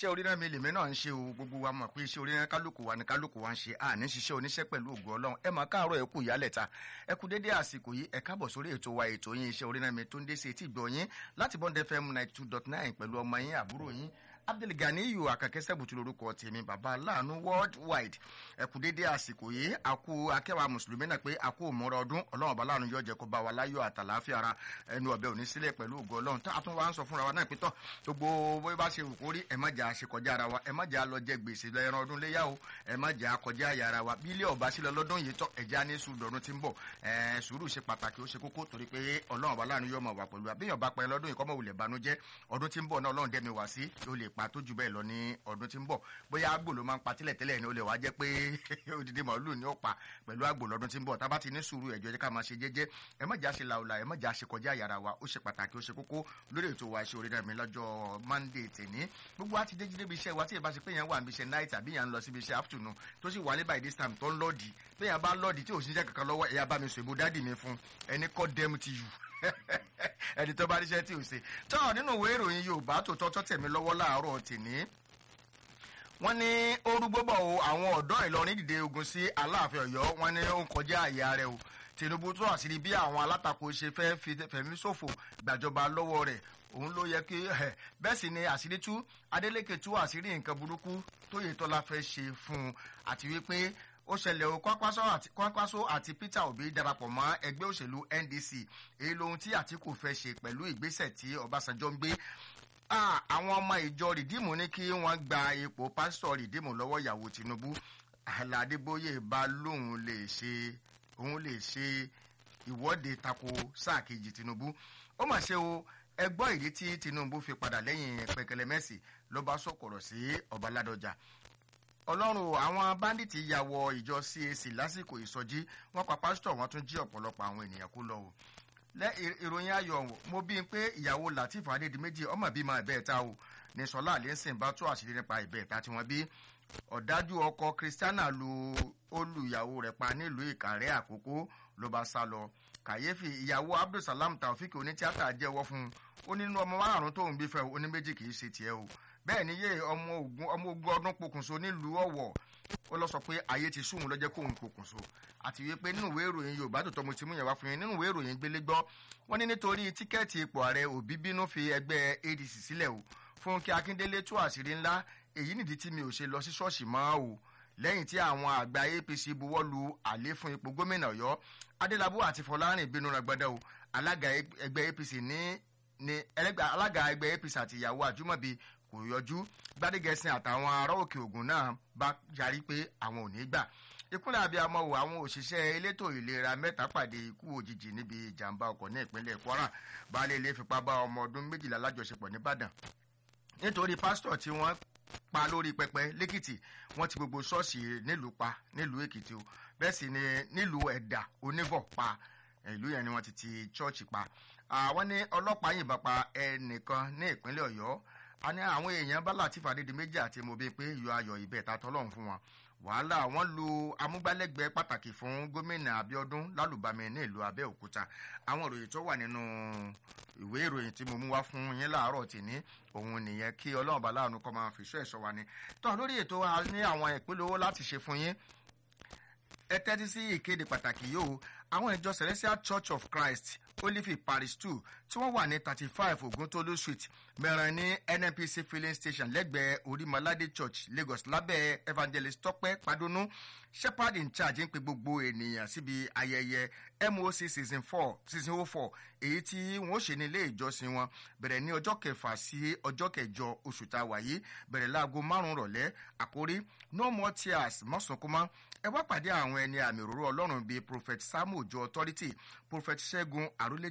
ṣé oríran mi lèmi náà ń ṣe o gbogbo wa mọ̀ pé ṣé oríran kálukú wa ni kálukú wa ń ṣe àní ṣiṣẹ́ oníṣẹ́ pẹ̀lú ògùn ọlọ́run ẹ máa káàárọ̀ ẹ kú ìyálẹ̀ta ẹ kú dédé àsìkò yìí ẹ káàbọ̀ sórí ètò wa ètò yín iṣẹ́ oríran mi tó ń dé sí etí ìgbọ̀ yín láti bond fm ninety two dot nine pẹ̀lú ọmọ yín àbúrò yín abdulganiyu akakẹsẹ butu lorúkọ tèmi baba aláàánú worldwide ẹ kú dédé àsìkò yìí àkú akẹwà mùsùlùmí náà pé àkú òmùrọ ọdún ọlọ́run ọba aláàánú yóò jẹ́ kó bá wa láyọ̀ àtàláfíà ara ẹnu ọbẹ̀ òní sílẹ̀ pẹ̀lú ògo ọlọ́run tá a tún wá ń sọ fúnra wa náà pé tọ́ gbogbo bóyá bá ṣe kó rí ẹ má jà ṣe kọjá ara wa ẹ má jà lọ jẹ gbèsè lẹ́ran ọdún léyà o ẹ má jà kọjá àyà ara wa bí ilé ọba sílẹ̀ lọ́dún yìí tọ́ ẹ̀já ní sùúrù ọdún tí ń bọ̀ ẹ̀ sùúrù ṣe pàtàkì ó ṣe kókó torí pé ọlọ́run ọba aláàánú yóò máa wà pẹ̀lú àbíyàn bá pẹ́ lọ́dún yìí kọ́mọ̀ wulẹ̀ banújẹ́ ọdún tí ń bọ̀ náà ọlọ́run dẹ́mi wá sí yóò lè pa tó jù bẹ́ẹ̀ lọ ní ọdún tí ń bọ̀ bóyá àgbò ló máa ń pa tílẹ̀ tẹ́lẹ̀ ni ó lè wá jẹ́ pé odidi màálù ni ó pa pẹ̀lú àgbò lọ́dún tí ń bọ̀ tábà ti ní sùúrù ẹ̀jọ́ jẹ́ ká máa ṣe jẹ́jẹ́ ẹ má jà ṣe làwùlà ẹ má jà ṣe kọjá yàrá wa ó ṣe pàtàkì ó ṣe kókó lórí ètò wa ṣe orí náà mi lọ́jọ́ monday tèní gbogbo wa ti dé jíde bí iṣẹ́ wa tí ìbá ṣe pé yẹn wà níbi iṣẹ́ night àbí yẹn ń lọ síbi iṣẹ́ afternoon tó sì wálé by this time tó ń lọ́ọ̀dì pé yẹn bá lọ́ọ̀dì tí òṣìṣẹ́ kankan lọ́wọ́ ẹ̀yà bá mi sọ èbó dádì mi fún ẹni kọ́ dẹ́mu ti yù ẹni tó bá ríṣẹ́ tí ò ṣe tọ́ nínú ìwé ìròyìn yorùbá tó tọ́tọ́ tẹ̀mí lọ́wọ́ láàárọ̀ tèní wọ́n ní orúgbó bọ̀ o àwọn ọ̀dọ́ ìlọrin dìde ogun sí aláàfin ọ̀yọ́ wọ́n ní ó ń kọjá àyà rẹ̀ o tinubu tó àṣírí bí àwọn alátakò ṣe fẹ́ fi fẹ̀mí ṣòfò gbàjọba lọ́wọ́ rẹ̀ òun ló yẹ kí bẹ́ẹ̀ sì ni àṣírí tú adeleke tú àṣírí nǹkan burúkú tó yẹ tọ́lá fẹ́ ṣe fún un àti wípé ó ṣẹlẹ̀ o kwakwaso àti peter obi darapọ̀ mọ́ ẹgbẹ́ òṣèlú ndc èyí lohun tí àtìkù fẹ́ ṣe pẹ̀lú ìgbésẹ̀ tí ọbásanjọ́ ń gbé àwọn ọmọ ìjọ rìdíìmù ní kí wọ́n gba ipò pásítọ̀ rìdíìmù lọ́wọ́ ìyàwó tinubu aládébóyè bá lóun lè ṣe òun lè ṣe ìwọ́de tako sáà kejì tinubu ó mà ṣe o ẹgbọ́ ìdí tí tinubu fi padà lẹ́yìn pẹkẹlẹ mẹ́sì ló bá sọ̀kọ̀rọ̀ sí ọba ládọjà ọlọ́run àwọn báńdíìtì ya wọ ìjọ cac lásìkò ìsọjí wọn pa pásítọ̀ wọn tún jí ọ̀pọ̀lọpọ̀ àwọn ènìyàn kó lọ o lẹ ìròyìn ayọ̀ mo bí i pé ìyàwó latif adédìméjì ọmọ bíi máa bẹ́ẹ̀ ta o ní sọlá àlẹ́sìn bá tó àṣírí nípa ìbẹ́ẹ̀ta tí wọ́n bí ọ̀dájú ọkọ kristiana lu olùyàwó rẹ̀ pa nílùú ìkàrẹ́ àkókò ló bá sá lọ kàyéfì ìyàwó abdulsalam taofik onítíátà jẹ́wọ́ fún un ó nínú ọmọ márùn-ún tóun bí fẹ́ oní méjì kì í ṣe tiẹ̀ o bẹ́ẹ̀ ni yé ọmọ ogun ọdún pokùnso nílùú ọ̀wọ̀ ó lọ sọ pé ayé ti sùn lọ́jọ́ kóun pokùnso àti wípé nínú ìwé ìròyìn yorùbá tó tọ́ mo ti mú yẹn wá fún yín nínú ìwé ìròyìn gbélé gbọ́ wọ́n ní nítorí tíkẹ́ẹ̀tì ipò ààrẹ òbí bínú fi ẹgbẹ́ adc sílẹ̀ o fúnkẹ́ akíndélé tú àṣírí ńlá èyí nìdí tí mi ò ṣe lọ sí ṣọ́ọ̀ṣì mọ́ o lẹ́yìn tí àwọn àgbà apc buwọ́ lu àlè fún ipò gómìnà ọ̀yọ́ adélábù àti fọlárìn bínú ragbada o alága ẹgbẹ́ apc ní ní alága ẹgbẹ́ apc àti ìyàwó àjùmọ̀bí kò yọjú gbadegẹsìn àtàwọn ará òkè ògùn náà bá yarí pé àwọn ò ní gbà ìkúnlẹ̀ abiyamọ wo àwọn òṣìṣẹ́ elétò ìlera mẹ́ta pàdé ikú òjijì níbi ìjàmbá ọkọ̀ ní ìpínlẹ̀ kwara baálé ilé fipá bá ọmọ ọdún méjìlá lájọṣepọ̀ nìbàdàn nítorí pásítọ̀ tí wọ́n pa lórí pẹpẹ lẹ́kìtì wọ́n ti gbogbo ṣọ́ọ̀ṣì nílùú pa nílùú èkìtì o bẹ́ẹ̀ sì ni nílùú ẹ̀dà oníbọ̀ pa ìlú yẹn ni wọ́n ti ti ṣọ́ọ̀ṣì pa àwọn ní ọlọ́pàá yìnbọn pa ẹnìkan ní ìpínlẹ̀ ọ̀yọ́ a ní àwọn èèyàn bá láti fàdédé méjì àti mo bí pé yọ ayọ̀ ibẹ̀ ta tọ́lọ́run fún wọn wàhálà wọn lu amúgbálẹ́gbẹ̀ẹ́ pàtàkì fún gómìnà abiodun lálùbami ní ìlú abẹ́òkúta àwọn ìròyìn tó wà nínú ìwé ìròyìn tí mo mú wá fún yín láàárọ̀ tìní òun nìyẹn kí ọlọ́run bá láàánú kọ́ máa fi iṣẹ́ ẹ̀ṣọ́ wa ni tó lórí ètò wa ní àwọn ìpínlẹ̀ owó láti ṣe fún yín ẹ tẹ́tí sí ìkéde pàtàkì yìí o àwọn ìjọ celestial church of christ olive parish two tí wọ́n wà ní thirty five oguntolu street mẹ́rin ní nnpc filling station lẹ́gbẹ̀ẹ́ orímọ̀ládé church lagos lábẹ́ evangelist tọ́pẹ́ padunu shepherd in charge ń pe gbogbo ènìyàn síbi ayẹyẹ moc season four season oh four èyí tí wọ́n ṣe ní ilé ìjọsìn wọn bẹ̀rẹ̀ ní ọjọ́ kẹfà sí ọjọ́ kẹjọ oṣù tá a wà yìí bẹ̀rẹ̀ láago márùn-ún rọ̀lẹ́ àkórí no more tears mọ́sànkúmọ́ ẹ wá pàdé àwọn ẹni àmì òróró ọlọ́run bíi prophet samuel ojo authority prophet ṣẹ́gun àrólé